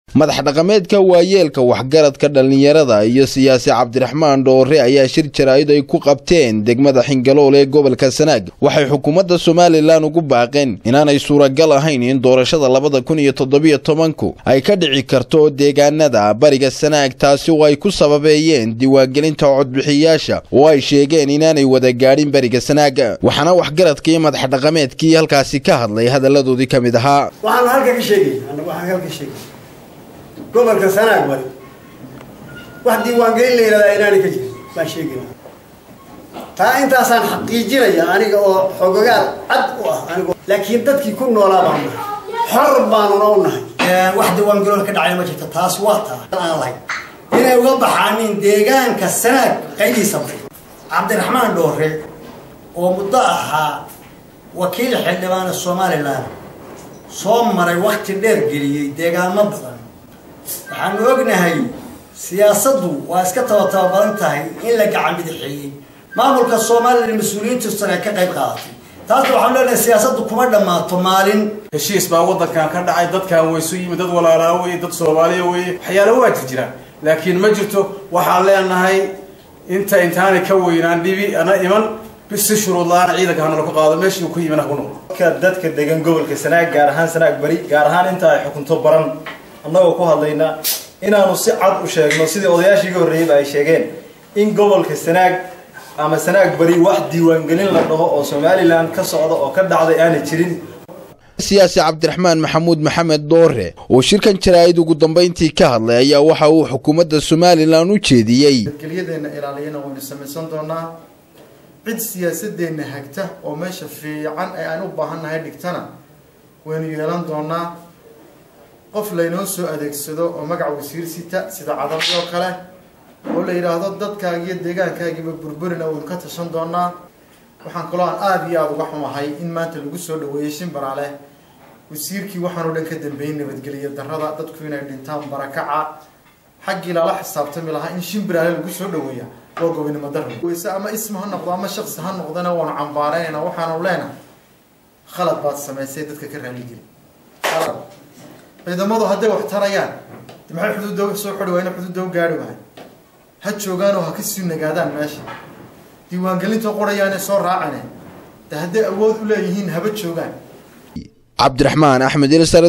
madax dhaqameedka waayeelka waxgaradka dhallinyarada iyo siyaasi cabdiraxmaan dhoore ayaa shir jaraa'id ay ku qabteen degmada xingalool ee gobolka sanaag waxay xukuumadda somalilan ugu baaqeen inaanay suuragal ahayn in doorashada labada kun iyo toddobiyo tobanku ay ka dhici karto deegaanada bariga sanaag taasi oo ay ku sababeeyeen diiwaangelinta codbixiyayaasha oo ay sheegeen inaanay wada gaadhin bariga sanaag waxaana waxgaradka iyo madax dhaqameedkii halkaasi ka hadlay hadalladoodii ka mid ahaa waxaanu halka ka sheegay waxaan halka sheegay gobolka sanaag bari wax diiwaangelin la yidhahdaa inaanay ka jirin baan sheegayna taa intaasaan xaqiijinaya aniga oo xogogaal cad u ah anigo laakiin dadkii ku noolaa baan nahay xor baanuna u nahay wax diiwaangeloon ka dhacay ma jirto taas waa taa aan lahayn inay uga baxaanin deegaanka sanaag qaydiisa bari cabdiraxmaan dhoore oo muddo ahaa wakiil xildhibaana somalilan soo maray wakti dheer geliyey deegaamo badan waxaanu ognahay siyaasaddu waa iska tabataba badan tahay in la gacan bidixeeyey maamulka somalilan mas-uuliyiintu sare ka qayb qaadatay taasna waxaanu leenahay siyaasaddu kuma dhammaato maalin heshiis baa waddankan ka dhacay dadkan waysu yimid dad walaalaa weye dad soomaaliya weye waxyaalo waa jir jiraan laakiin ma jirto waxaan leenahay inta intaanay ka weynaan dhibi ana iman si shuruud la-aan ciidanka hanala ku qaado meeshii uu ku yimin ha ku noqdo dadka degan gobolka sanaag gaar ahaan sanaag bari gaar ahaan inta ay xukunto baran annagoo ku hadlayna inaanu si cad u sheegno sidii odayaashii ga horreeyeyba ay sheegeen in gobolka sanaag ama sanaag bari wax diiwaangelin la dhaho oo somalilan ka socda oo ka dhacday aanay jirin siyaasi cabdiraxmaan maxamuud maxamed doore oo shirkan jaraa'id ugu dambayntii ka hadlay ayaa waxa uu xukuumadda somalilan u jeediyey nabadgelyadeenna ilaaliyana waynu samaysan doonaa cid siyaasadeenna hagta oo meesha fiican ee aan u baahannahay dhigtana waynu yeelan doonaa qof laynoo soo adeegsado oo magac wasiir sita sida cadalad oo kale oo la yidhaahdo dadkaagi iyo deegaankaagiiba burburina waynu ka tashan doonaa waxaan kaloo aan aada iyo aada uga xumahay in maanta lagu soo dhaweeyey shimbaraale wasiirkii waxaanoo dhan ka dambeeyey nabadgeliya darrada dadku inay dhintaan barakaca xaggii lala xisaabtami lahaa in shimbiraale lagu soo dhaweeya waa gobonimo darro weyse ama ism ha noqdo ama shaksi ha noqdana waanu cambaaraynayna waxaanu leenahay khalad baad samaysay dadka ka raaligeli khalad ciidamadu hadday wax tarayaan de maxay xuduudda soo xori waayna xuduudda u gaari wahay ha joogaanoo ha kasii nagaadaan meesha diiwaangelinta qorayaane soo raacane de hadday awood u leeyihiin haba joogaan cabdiraxmaan axmed